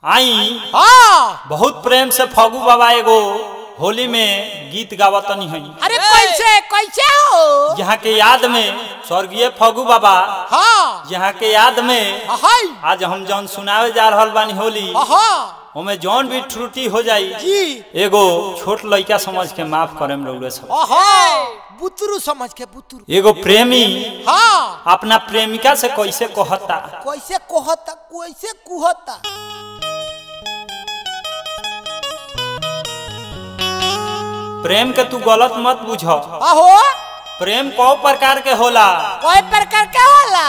आई हाँ बहुत प्रेम से फगू बाबा एगो होली में गीत गावतनी हई अरे कैसे कैसे हो यहाँ के याद में स्वर्गीय फगू बाबा हाँ यहाँ के याद में हाय आज हम जौन सुनावे जा रहल बानी होली हाँ ओमे जौन भी त्रुटि हो जाई जी एगो छोट लड़का समझ के माफ करे रउरे सब हाँ बुतरू समझ के बुतरू एगो प्रेमी हाँ अपना प्रेमिका से कैसे कहता कैसे कहता कैसे कुहता प्रेम के तू गलत मत बुझ आहो प्रेम कौ प्रकार के होला कोई प्रकार का होला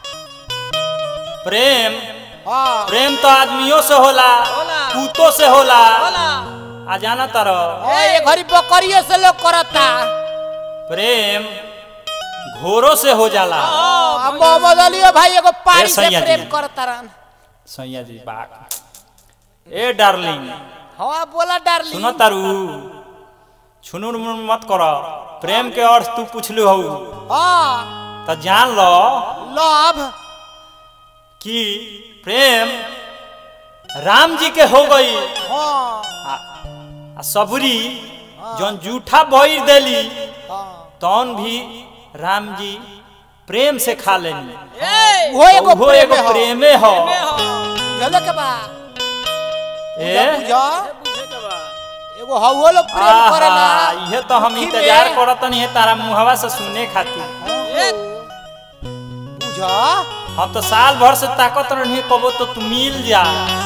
प्रेम हाँ प्रेम तो आदमियों से होला कुत्तों से होला आ जाना तरह ए, ये घरी बकरियों से लोग करता प्रेम घोरों से हो जाला हाँ, मोहम्मद अली भाई एगो पारी ए, से सैया प्रेम जी। करता रहन सैया जी बात ए डार्लिंग हाँ बोला डार्लिंग सुनो तारू छुनुर मुनुर मत कर प्रेम के अर्थ तू पूछलू हऊ हाँ तो जान लो लव कि प्रेम राम जी के हो गई हाँ आ, आ सबरी जौन जूठा बहिर देली हाँ तौन भी राम जी प्रेम से खा लेनी वो एगो वो एगो प्रेम हो प्रेमे हो चलो के बा ए बुझा एगो हवो लोग प्रेम आहा, करेला इहे तो हम दुखी इंतजार में। करतनी है तारा मुहवा से सुने खातिर बुझा हम तो साल भर से ताकत रही कबो तो तू मिल जा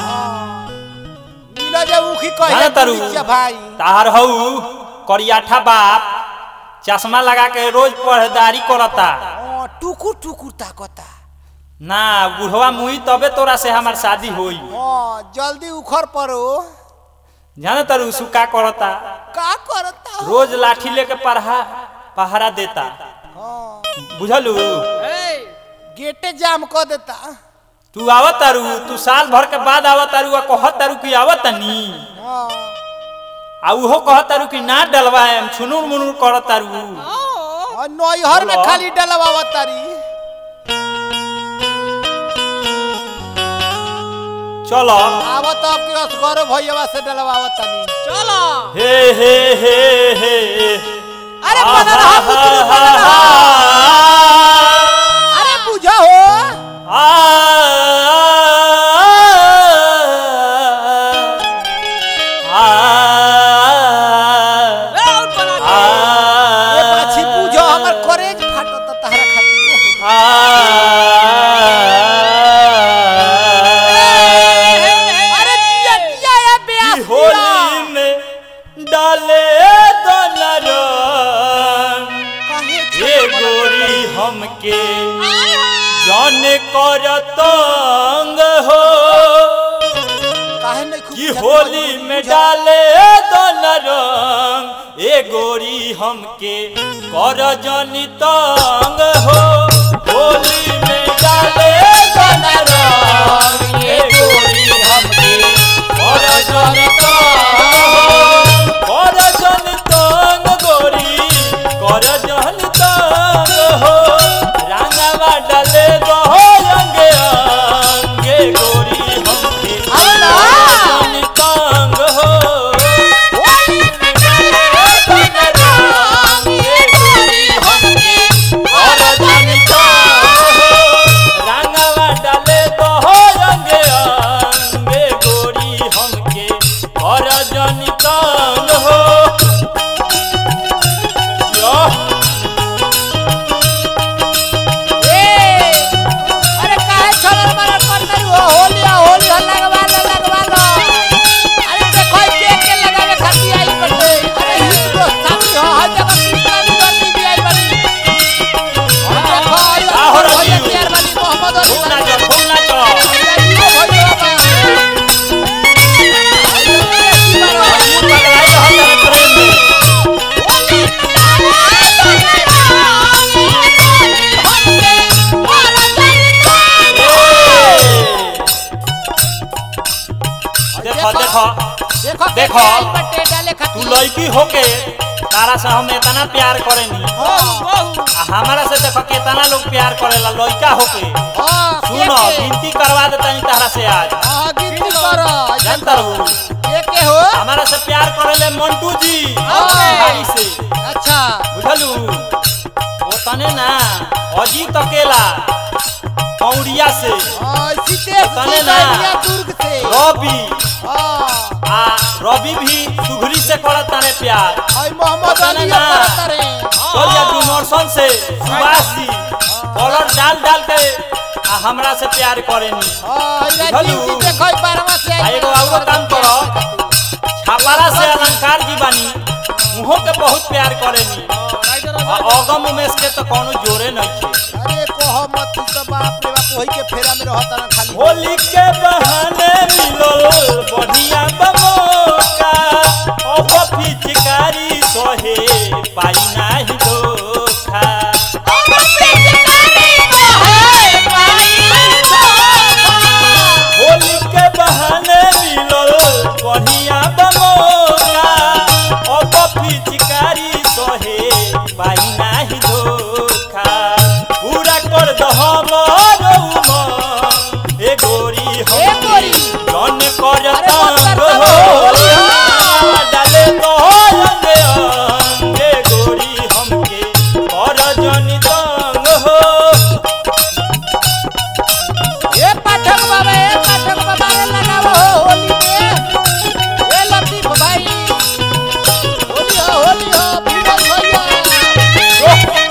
मिला जब उखी कहे जाना तारू पुलिस भाई तार हऊ करियाठा बाप चश्मा लगा के रोज पढ़दारी करता हाँ, टुकुर टुकुर ताकता ना बुढ़वा मुई तबे तोरा से हमार शादी होई हाँ जल्दी उखर पड़ो जाने तारू उसु का करता का करता हो? रोज लाठी लेके पढ़ा पहरा देता हाँ बुझलू गेटे जाम कर देता तू आवत तारू तू साल भर के बाद आवत तारू आ कहत तारू कि आवत नी हाँ आ उहो कहत तारू कि ना डलवाएम छुनुर मुनुर करत तारू और नैहर में बोलो। खाली डलवावा तारी चलो आवत अब के असगरो भैया से डलवावा तानी चलो हे हे हे हे अरे बनल हा पुतरू बनल हा अरे बुझा हो ये पाछी बुझो हमर करेज फाटत तहरा खातिर अरे दिया दिया ये बेअस दिया। होली में डाले दनरन काहे ये गोरी हमके जन कर तंग हो काहे नहीं खूब कि बुझा- होली में बुझा- डाले दोन रंग ए गोरी हमके कर जनी तंग हो होली में डाले दोन रंग ए गोरी हमके कर जनी तंग हो कर जनी तंग गोरी कर जनी तंग हो रंगवा डाले दो अंगे अंगे गोरी हमके आवला। जनी तंग हो रंगवा डाले तो हो रंगे अंगे गोरी हमके और जनी तंग हो यो ए, अरे काहे छलर मरर करते हो? होली आ, होली हो, लगवा लो, लगवा लो। अरे देखो, के के लगावे खातिर आइल बाटे। अरे हित दोस्त साथी हो, हर जगह कृष्णा भी गर्दी भी आइल बानी। और देखो, आइल का हो बानी, रही भैया हो? प्यार बानी, मोहम्मद अली खूब बानी। नाचो खूब नाचो भैया, भैया बा। भैया, बेटी बारो। खूब पगलाई रहल तेरे प्रेम में देखो देखो देखो देखो। देखो बटे डाले तू खातिर लड़की होके तारा से हम इतना प्यार करेनी आ हमारा से देखो कितना लोग प्यार करेला लड़का होके हां सुनो गिनती करवा देता तारा से आज हां गिनती करो जानता रहू के के हो हमारा से प्यार करेले मंटू जी ओके। भाई से अच्छा बुझलू ओ तने ना अजीत अकेला पौड़िया से और सीते तने ना। दुर्ग से रवि हाँ आ रवि भी सुघरी से करत तारे प्यार और मोहम्मद तने अली ना। करत रे चल जा डुमरसन से सुभाष जी कॉलर डाल डाल के आ हमरा से प्यार करेनी हां इला बुझलू? ड्यूटी देखो बारवा से आ एगो औरो काम करो। छापारा से अलंकार जी बानी उहो के बहुत प्यार करेनी आ अगम उमेश के तो कोनो जोरे नहीं थे अरे कोह मत तो बाप रे बाप वही के फेरा में रहत ना खाली होली के बहाने मिलल बढ़िया बमोका अब पिचकारी सोहे पाई नाही धोखा होली के बहाने मिलल बढ़िया बमोका अब पिचकारी सोहे पाई नाही धोखा पूरा कर दो हमर उमर ए गोरी हम ए गोरी। जन कर अरे मत तंग कर हो तंग। डाले तो अंगे अंगे गोरी हमके कर जनी तंग हो ए पाठक बाबा ए पाठक बाबा रे लगाओ हो होली में ए लतीफ भाई होली हो होली हो बीबल भैया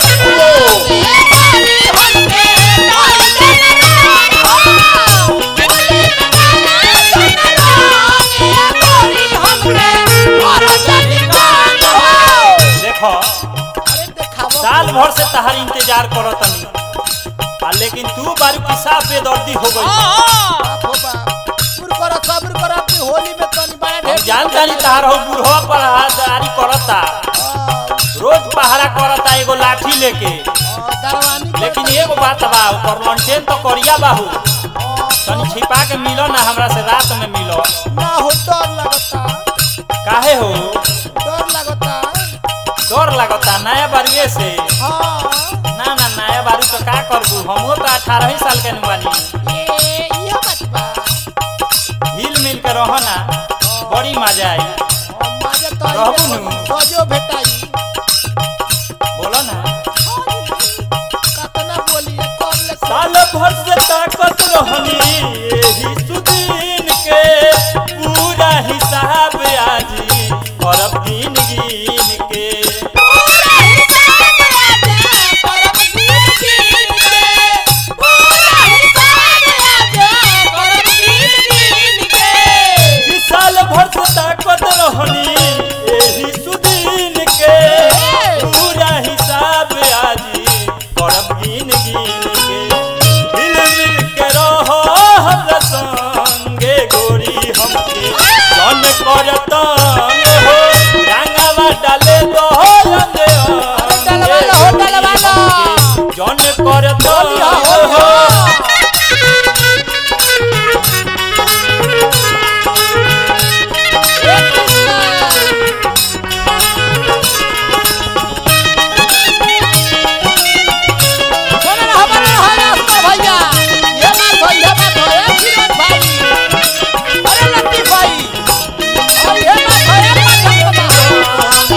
देखो अरे देखावो साल भर से तहार इंतजार करत तनी आ लेकिन तू बारू पिसाब बेदर्दी हो गई बाप हो बाप सब्र करो सब्र करो अपनी होली में तनी बड़ा हम ढेर जान जानी तहार हो बुढ़वा पर हाथदारी करता रोज पहरा करता एगो लाठी लेके दरवानी लेकिन एगो बात बा ऊपर लंटेन तो करिया बाहू तनी छिपा के मिलो ना हमरा से रात में मिलो ना हो डर लगता काहे हो डर लगता डर लगता नया बारुए से हाँ ना ना नया बारू तो का करबू हमहू तो अठारह ही साल के नुबानी ये ये बात बा हिल मिल के रहो ना बड़ी मजा आई माजे तो रहबू नु। गजो भेटाई बोलो ना कतना बोली कम ले साल भर से ताकत रहनी यही सुदीन के पूरा हिसाब आजी करब गिन गिन के ई साल भर से ताकत रहनी यही सुदीन के पूरा हिसाब आजी करब गिन गिन के मिल मिल के रहो हमरा संगे गोरी हमके जन करत हो रंगवा डाले दो अंगे डलवा लो, हो डलवा लो। जन करत होली हो, होली हो हो। ए कृष्णा। सुनो ना, हमारे हमारे अस्कर भैया ये बात हो ये बात हो ए किरण भाई अरे लतीफ भाई और ये बात हो ये बात हो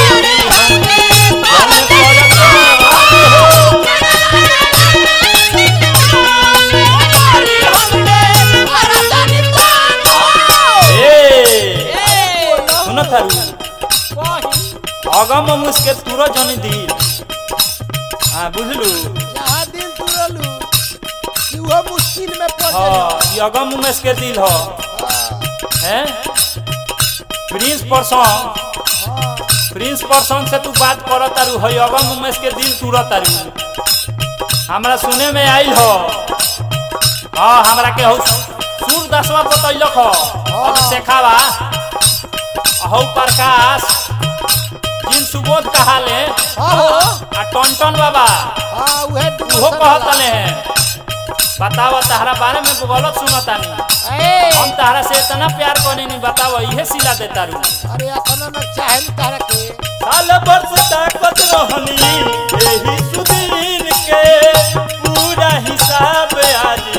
ए सुन थारू अगम मुस्के तुरो जनी दी हाँ बुझलू जहाँ दिल तुरलू कि वो मुश्किल में पड़ हाँ ये अगम उमेश के दिल हो हैं प्रिंस परसों प्रिंस परसों से तू बात कर तारू है अगम उमेश के दिल तुर तारू हमरा सुने में आइल हो हाँ हमरा के हो सूर दसवा बतैलक हो अभिषेखावा हौ प्रकाश जिन सुबोध कहाले हाँ हो आ टन बाबा हाँ उहे उहो कहतले हैं बतावा तहरा बारे में गलत सुनतानी ए हम तहरा से इतना प्यार करनी नहीं बतावा इहे सिला देता रू अरे अपना न चाहे न तारा के साल वर्ष ताकत रहनी यही सुदीन के पूरा हिसाब आज